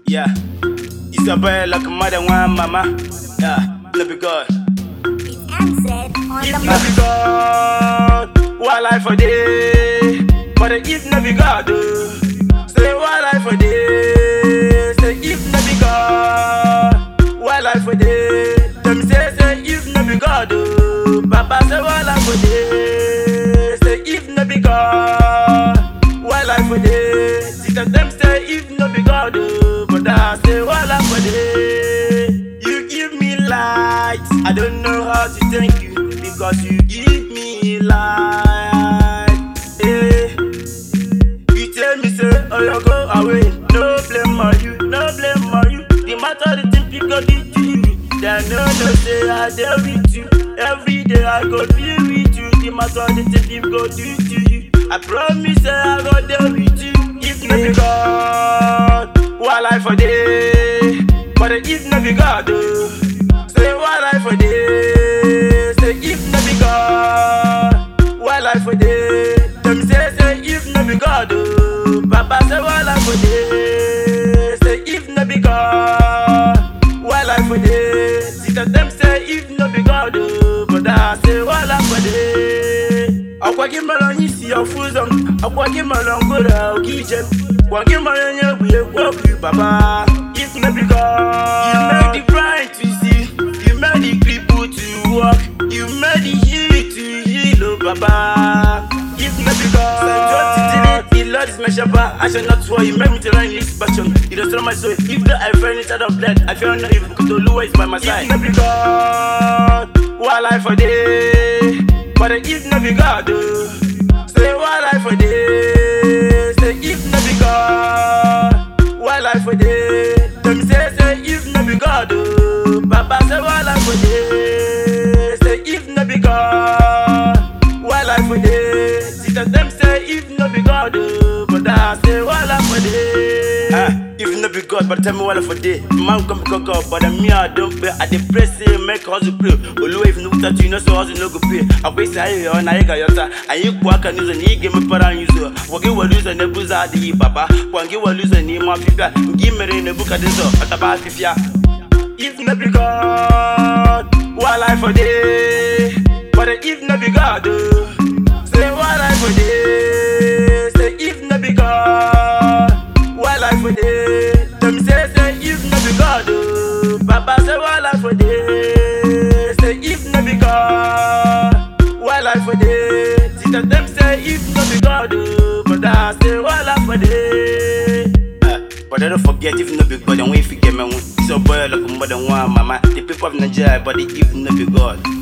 Yeah. It's a boy like a mother, one mama. Yeah. Let me go. It's MZ on If the not be God, what life for day? But if not be God, oh, say what life for day? Say if not be God, what life for day? Them say say if not be God, oh, Papa say what life for day? Say if not be God, what life for day? Sister them say if not be God, oh, but I say what life for day? You give me light. I don't know how to thank you because you give me light. Eh. You tell me say, oh you go away. No blame on you, no blame on you. The matter the thing people do to you. They no no say I deal with you. Every day I go be with you. The matter the thing people go do to you. I promise say I go deal with you. If not be God, what life for day? But if not be God, oh, say what life for day? Say if not be God, what life for day? Them say say if not be God, oh, Papa say what life for day? Say if not be God, what life for day? Sister them say if not be God, oh, but I say what life for day? Akwagi malon isi ofuzon, akwagi malon gora okijem. Kwagi malon ye buye kwaku baba. If not be God, you made the blind to see, you made the cripple to walk, you made the heal to heal, oh baba. If not be God, the Lord is my shepherd, I shall not swear. You made me to run this passion. You destroy my soul. If the I fell inside of blood, I feel not even because the Lord is by my side. If not be God, what life for day? But if not be God, oh, say what life for day? Say if not be God, what life for day? Them say say if not be God, oh, Papa say what life for day? Say if not be God, what life for day? Sister them say if not be God, oh, but I say what life for day? Ah, if not be God, but tell me what life for day? Man come go God, but me I don't pay. I dey pray say make hustle pray. Olu if no that you know so hustle no go pay. I wait say you na you got your time. And you kwa kan use ni give me para use. Wage wa lose ne buza di papa. Kwangi wa lose ni ma fifia. Ngi mere ne buka deso. Ataba fifia. If not be God, what life for day? But if not be God, oh, say what life for day? Say if not be God, what life for day? Them say say if not be God, oh, Papa say what life for day? Say if not be God, what life for day? Sister them say if not be God, oh, but I say what life for day? Uh, But I don't forget if no be God, and we forget me. It's a boy like a mother one, mama. The people of Nigeria, but if no be God.